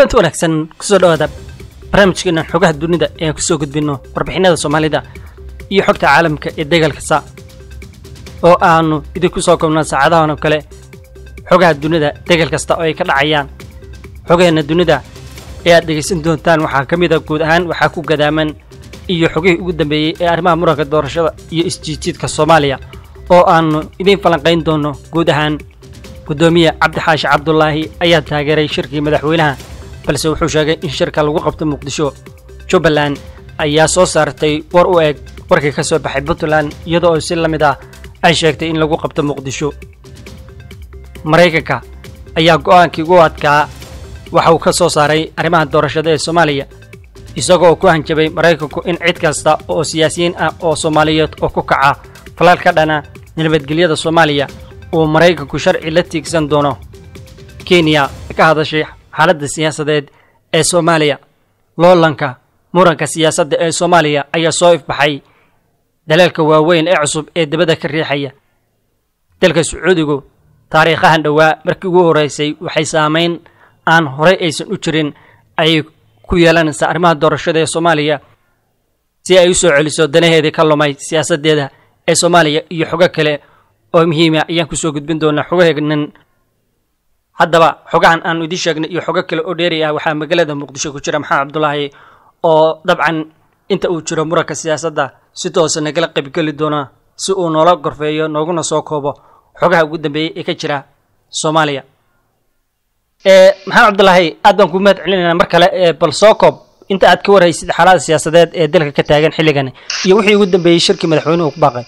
kulanti wanaagsan kusoo dhawaada barnaamijkeena xogaha dunida ee aan kusoo gudbinno warbixinada soomaalida iyo xogta caalamka ee degal kasta oo aanu idinku soo koobnaa saacadahan oo kale xogaha dunida degal kasta oo ay ka dhacayaan xogaheena dunida ee aad dhegaysan doontaan waxaa ka mid a guud ahaan waxaa ku gadaaman iyo xogihii ugu dambeeyey ee arrimaha muranka doorashada iyo isjiijiidka soomaaliya oo aanu idiin falanqayn doonno guud ahaan guddoomiye cabdi xaashi cabdulaahi ayaa taageeray shirkii madaxweynaha balse wuxuu sheegay in shirka lagu qabto muqdisho jubbaland ayaa soo saartay war u eg warkii ka soo baxay puntland iyadoo oo si la mid ah ay sheegtay in lagu qabto muqdisho maraykanka ayaa go'aankii ugu adkaa waxa uu ka soo saaray arrimaha doorashada ee soomaaliya isagoo ku hanjabay maraykanku in cid kasta oo siyaasiyiin ah oo soomaaliyeed oo ku kaca falaal ka dhana nabadgelyada soomaaliya uu maraykanku sharci la tiigsan doono kenya ka hadashay xaaladda siyaasadeed ee soomaaliya loolanka muranka siyaasadda ee soomaaliya ayaa soo ifbaxay daleelka waaweyn ee cusub ee dibadda ka riixaya dalka sacuudigu taariikhahan dhowaa markii ugu horreysay waxay saamayn aan horey aysan u jirin ayay ku yeelanaysaa arrimaha doorashada ee soomaaliya si ay u soo celiso danaheedii ka lumay siyaasaddeeda ee soomaaliya iyo xogo kale oo muhiima ayaan kusoo gudbin doonaa xogaheegnan haddaba xogahan aanu idiin sheegnay iyo xogo kale oo dheeri ah waxaa magaalada muqdisho ku jira maxamed cabdulaahi oo dabcan inta uu jiro muranka siyaasadda si toosa nagala qaybgeli doona si uu noola gorfeeyo nooguna soo koobo xogaha ugu dambeeyey ee ka jira soomaaliya maxamed cabdulaahi aad baan ku mahad celinayna mar kale bal soo koob inta aad ka warhaysid xaalada siyaasadeed ee dalka ka taagan xilligan iyo wixii ugu dambeeyey shirkii madaxweynuhu ku baaqay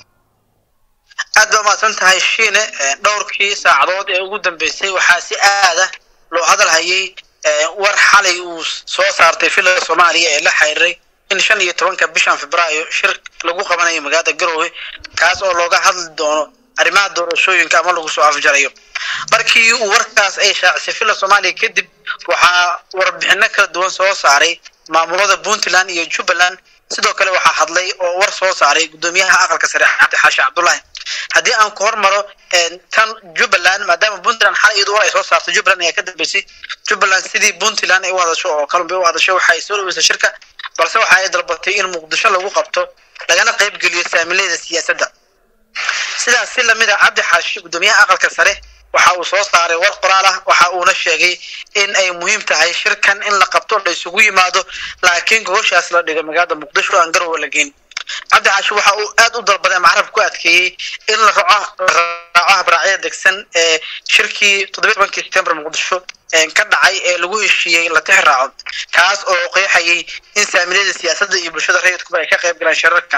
aad baa umahadsan tahay shiine dhowrkii saacadood ee ugu dambeysay waxaa si aada loo hadal hayay war xalay uu soo saartay filada soomaaliya ee la xiriiray in shan iyo tobanka bishan februaayo shir lagu qabanayo magaalada garowe kaas oo looga hadli doono arrimaha doorashooyinka ama lagu soo afjarayo markii uu warkaas ay shaacisay fila soomaaliya kadib waxaa warbixino kala duwan soo saaray maamulada puntland iyo jubbaland sidoo kale waxaa hadlay oo war soo saaray guddoomiyaha aqalka sare cabdi xaashi cabdulaahi haddii aan ku hormaro tan jubbaland maadaama puntland xal iyadu war ay soo saartay jubbaland ayaa ka dambeysay jubbaland sidii puntland ay u hadasho oo kalunbay u hadasho waxa ay soo dhaweysay shirka balse waxa ay dalbatay in muqdisho lagu qabto lagana qayb geliyo saamilayda siyaasadda sidaas si lamid a cabdi xaashi guddoomiyaha aqalka sare waxa uu soo saaray war qoraal ah waxa uuna sheegay in ay muhiim tahay shirkan in la qabto la isugu yimaado laakiin gogoshaas la dhigo magaalada muqdisho aan garowe la geyn cabdi xaashi waxa uu aad u dalbaday macrab ku adkeeyey in la raaco raaco habraacyada degsan ee shirkii toddobiy tobankii september muqdisho ka dhacay ee lagu heshiiyey la tix raaco kaas oo qeexayay in saamilayada siyaasadda iyo bulshada rayidkuba ay ka qayb galaan shirarkan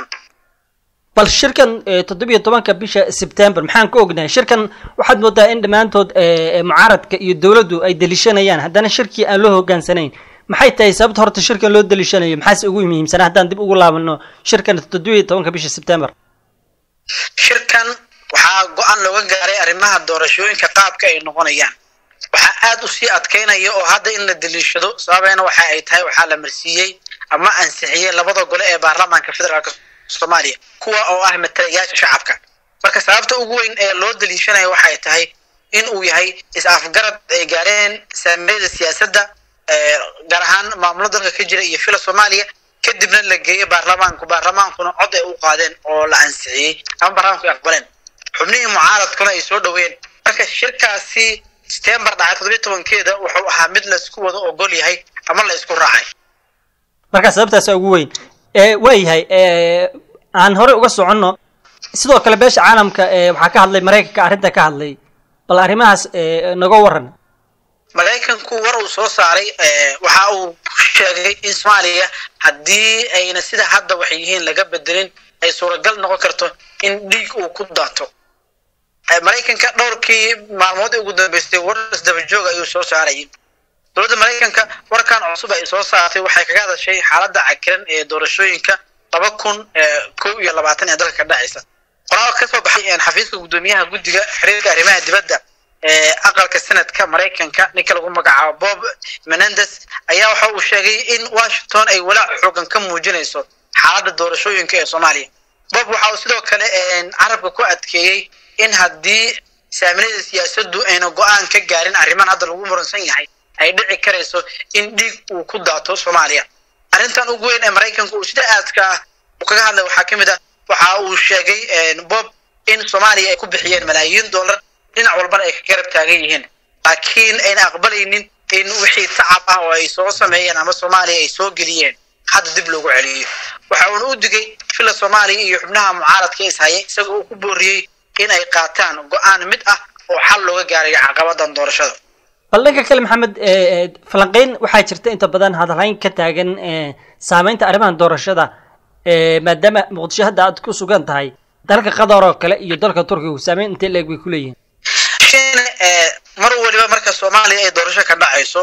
bal shirkan toddobiyo tobanka bisha sebtember maxaan ka ognahay shirkan waxaad moodaa in dhammaantood mucaaradka iyo dowladdu ay deliishanayaan haddana shirkii aan loo hogaansanayn maxay tahay sababta horta shirkan loo deliishanayo maxaase ugu muhiimsanaa haddaan dib ugu laabano shirkan toddobiyo tobanka bisha sebtember shirkan waxaa go-aan looga gaaray arrimaha doorashooyinka qaabka ay noqonayaan waxaa aad u sii adkaynaya oo hadda in la deliishado sababeena waxa ay tahay waxaa la marsiiyey ama ansixiyey labada gole ee baarlamaanka federaalk soomaaliya kuwa oo ah matalayaasha shacabka marka sababta ugu weyn ee loo daliishanaya waxay tahay in uu yahay is-afgarad ay gaareen saamiyada siyaasadda gaar ahaan maamulo dalka ka jira iyo fila soomaaliya kadibna la geeyey baarlamaanku baarlamaankuna cod ay u qaadeen oo la ansixiyey ama baarlamanku ay aqbaleen xubnihii mucaaradkuna ay soo dhaweeyeen marka shirkaasi september dhacay toddobiy tobankeeda wuxuu ahaa mid laisku wada ogol yahay ama la isku raacay marka sababtaasa ugu weyn waayahay aan horey uga soconno sidoo kale beesha caalamka waxaa ka hadlay maraykanka arrinta ka hadlay bal arrimahaas naga waran maraykanku war uu soo saaray waxa uu sheegay in soomaaliya haddii ayna sida hadda waxay yihiin laga bedelin ay suuragal noqon karto in dhiig uu ku daato maraykanka dhowrkii maalmood ee ugu dambeystay war isdabajooga ayuu soo saarayay dowladda maraykanka warkan cusub ay soo saartay waxay kaga hadashay xaaladda cakiran ee doorashooyinka laba kun kow iyo labaatan ee dalka ka dhacaysa qoraal ka soo baxay xafiiska guddoomiyaha guddiga xiriirka arrimaha dibadda ee aqalka senadka maraykanka ninka lagu magacaabo bob menendes ayaa waxa uu sheegay in washington ay walaac xoogan ka muujinayso xaaladda doorashooyinka ee soomaaliya bob waxa uu sidoo kale carabka ku adkeeyey in haddii saamilayda siyaasaddu ayna go-aan ka gaarin arriman hadda lagu muransan yahay ay dhici karayso in dhiig uu ku daato soomaaliya arrintan ugu weyn ee maraykanka uu sida aadka ah uu kaga hadlay waxaa ka mid ah waxa uu sheegay bob in soomaaliya ay ku bixiyeen malaayiin dollar dhinac walbana ay ka garab taagan yihiin laakiin ayna aqbalaynin in wixii tacab ah oo ay soo sameeyeen ama soomaaliya ay soo geliyeen hadda dib loogu celiyo waxa uuna u digay fila soomaaliya iyo xubnaha mucaaradka ishaya isaga uu ku booriyey in ay qaataan go-aan mid ah oo xal looga gaarayo caqabadan doorashada bal dhanka kale maxamed falanqeyn waxaa jirta inta badan hadalhayn ka taagan saameynta arrimahan doorashada maadaama muqdisho hadda aad ku sugan tahay dalka qatar oo kale iyo dalka turkiga saameyn intee leeg bay kuleeyihiin shine mar waliba marka soomaaliya ay doorasho ka dhacayso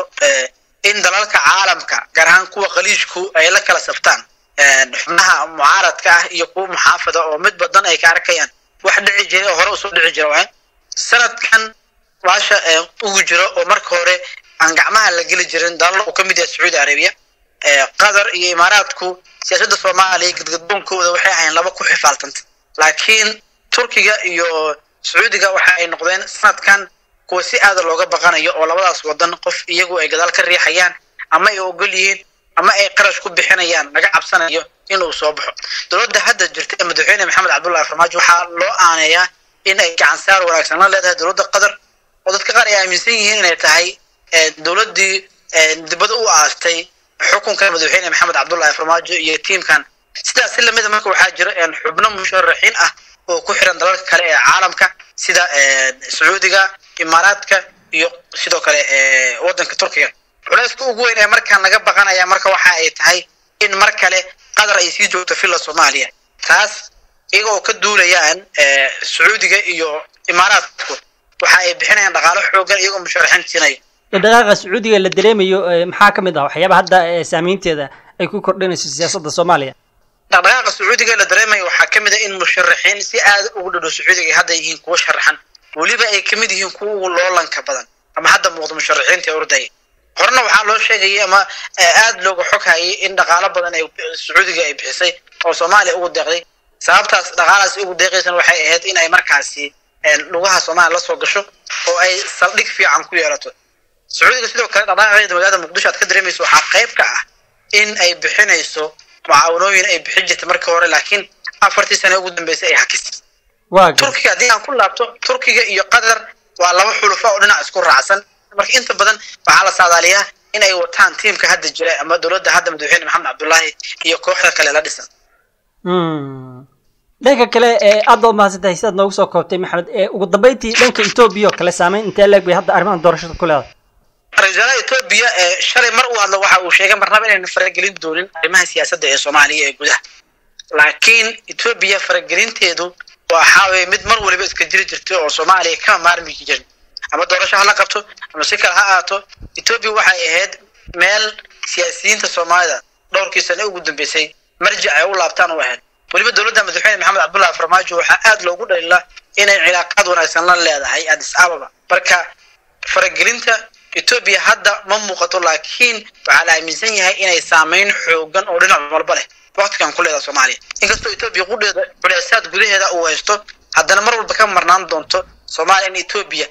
in dalalka caalamka gaar ahaan kuwa khaliijku ay la kala saftaan xubnaha mucaaradka ah iyo kuwa muxaafada oo mid badan ay ka arkayaan wax dhici jiray oo hore usoo dhici jira waay sanadkan baasha ugu jiro oo marka hore aan gacmaha la geli jirin dalal uu ka mid yahay sacuudi arabiya qatar iyo imaaraadku siyaasadda soomaaliya gadgadoonkooda waxay ahayn laba ku xifaaltanta laakiin turkiga iyo sacuudiga waxa ay noqdeen sanadkan kuwa si aada looga baqanayo oo labadaas wadan qof iyagu ay gadaal ka riixayaan ama ay ogol yihiin ama ay qarash ku bixinayaan laga cabsanayo inuu soo baxo dowladda hadda jirta ee madaxweyne maxamed cabdullahi farmaajo waxaa loo aaneeyaa in ay gacan saar wanaagsan la leedahay dowladda qatar oo dadka qaar ay aaminsan yihiin inay tahay dowladdii dibadda u aastay xukunka madaxweyne maxamed cabdullahi farmaajo iyo tiimkan sidaas si lamida marka waxaa jira xubno musharaxiin ah oo ku xiran dalalka kale ee caalamka sida sacuudiga imaaraadka iyo sidoo kale waddanka turkiga culayska ugu weyn ee markaan laga baqanaya marka waxa ay tahay in mar kale qatar ay sii joogto villa soomaaliya taas iyaga oo ka duulayaan sacuudiga iyo imaaraadku waxa ay bixinayaan dhaqaalo xoogan iyagoo musharaxiin siinaya dhaqaaqa sacuudiga la dareemayo maxaa ka mid ah waxyaaba hadda saameynteeda ay ku kordhinayso siyaasadda soomaaliya dhaqdhaqaaqa sacuudiga la dareemayo waxaa ka mid ah in musharaxiin si aada ugu dhadhow sacuudiga ay hadda yihiin kuwo sharaxan weliba ay kamid yihiin kuwa ugu loolanka badan ama hadda muuqda musharaxiinta ee ordaya horena waxaa loo sheegayay ama aada looga xoghayay in dhaqaalo badan ay sacuudiga ay bixisay oo soomaaliya ugu deeqday sababtaas dhaqaalaasi ugu deeqaysan waxay ahayd in ay markaasi lugaha soomaaliya lasoo gasho oo ay saldhig fiican ku yeelato sacuudiga sidoo kale dhaqdhaqaaqeeda magaalada muqdisho aad ka dareemayso waxaa qayb ka ah in ay bixinayso mucaawanooyin ay bixin jirtay markii hore laakiin afartii sane ugu dambeysay ay hakisay turkiga haddii aan ku laabto turkiga iyo qatar waa laba xulufa oo dhinac isku raacsan marka inta badan waxaa la saadaaliyaa in ay wataan tiimka hadda jira ama dowladda hadda madaxweyne maxamed cabdullaahi iyo kooxda kale la dhisan dhanka kale aad baad mahadsantahay sidaad noogu soo koobtay maxamed ugu dambeyntii dhanka etoobiya oo kale saameyn intee leeg bay hadda arrimahan doorashada ku leedahay ra-isul wasaaraha etoobiya shalay mar uu hadlo waxa uu sheegay marnaba inayna faragelin doonin arrimaha siyaasadda ee soomaaliya ee gudaha laakiin etoobiya faragelinteedu waxaa weye mid mar waliba iska jiri jirtay oo soomaaliya kama maarmi jirin ama doorasho hala qabto ama si kale ha aato etoobiya waxay ahayd meel siyaasiyiinta soomaalida dhowrkii sane ugu dambeysay marjic ay u laabtaan u ahayd weliba dowladda madaxweyne maxamed cabdullahi farmaajo waxaa aada loogu dhalila inay cilaaqaad wanaagsan la leedahay addis ababa marka faragelinta etoobiya hadda ma muuqato laakiin waxaa la aaminsan yahay inay saameyn xoogan oo dhinac walba leh waktigan ku leedaha soomaaliya inkastoo etoobiya qudheeda culeysaad gudaheeda uu haysto haddana mar walba ka marnaan doonto soomaaliya in etoobiya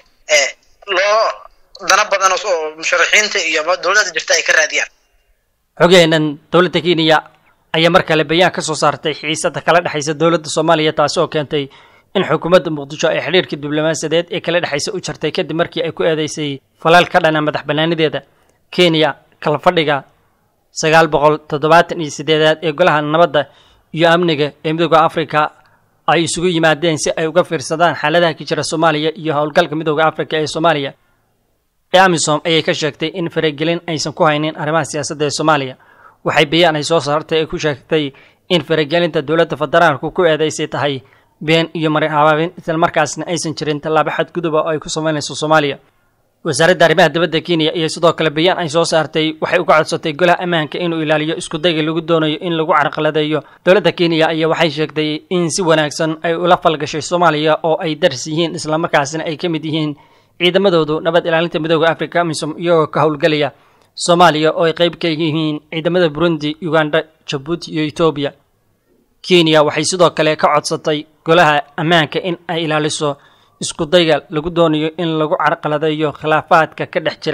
loo dana badan oo musharaxiinta iyo dowladda jirta ay ka raadiyaan xogeenan dowladda kenya ayaa mar kale bayaan ka soo saartay xiisada kala dhexaysa dowladda soomaaliya taasi oo keentay in xukuumadda muqdisho ay xidhiirkii diblomaasiyadeed ee kala dhexaysa u jartay kadib markii ay ku eedeysay falaal ka dhana madax bannaanideeda kenya kala fadhiga sagaal boqol toddobaatan iyo siddeedaad ee golaha nabadda iyo amniga ee midooda afrika ay isugu yimaadeen si ay uga fiirsadaan xaaladaha ka jira soomaaliya iyo howlgalka midooda afrika ee soomaaliya ee amisom ayay ka sheegtay in faragelin aysan ku haynin arrimaha siyaasadda ee soomaaliya waxay bayaan ay soo saartay ay ku sheegtay in faragelinta dowladda federaalku ku eedeysay tahay been iyo marin habaabin islamarkaasna aysan jirin tallaabo xadguduba oo ay ku samaynayso soomaaliya wasaaradda arrimaha dibadda kenya iyo sidoo kale bayaan ay soo saartay waxay uga codsatay golaha ammaanka inuu ilaaliyo iskudayga lagu doonayo in lagu carqaladeeyo dowladda kenya ayaa waxay sheegtay in si wanaagsan ay ula falgashay soomaaliya oo ay daris yihiin islamarkaasna ay ka mid yihiin ciidamadoodu nabad ilaalinta midooda africa amisom iyagoo ka howlgelaya soomaaliya oo ay qayb ka yihiin ciidamada burundi uganda jabuuti iyo etoobiya kenya waxay sidoo kale ka codsatay golaha ammaanka in ay ilaaliso iskudayga lagu doonayo in lagu carqaladeeyo khilaafaadka ka dhex jira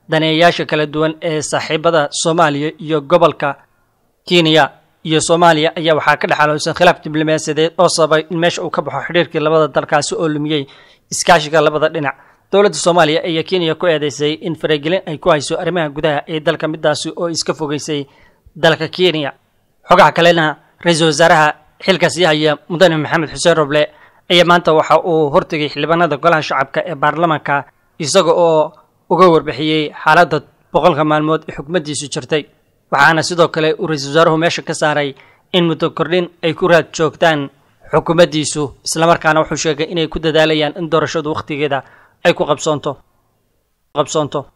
daneeyayaasha kala duwan ee saaxiibada soomaaliya iyo gobolka kenya iyo soomaaliya ayaa waxaa ka dhexaloosan khilaaf diblomaasiyadeed oo sababay in meesha uu ka baxo xidhiirkii labada dalkaasi oo lumiyey iskaashiga labada dhinac dowladda soomaaliya ayaa kenya ku eedeysay in faragelin ay ku hayso arrimaha gudaha ee dalka midaasi oo iska fogeysay dalka kenya xogaha kalena ra-iisul wasaaraha xilka sii haya mudane maxamed xuseen roble ayaa maanta waxa uu hortegay xildhibaanada golaha shacabka ee baarlamaanka isaga oo uga warbixiyey xaaladda boqolka maalmood ee xukumaddiisu jirtay waxaana sidoo kale uu ra-iisul wasaaruhu meesha ka saaray in muddo kordhin ay ku raad joogtaan xukuumaddiisu islamarkaana wuxuu sheegay inay ku dadaalayaan in doorashadu wakhtigeeda ay ku qabsoonto qabsoonto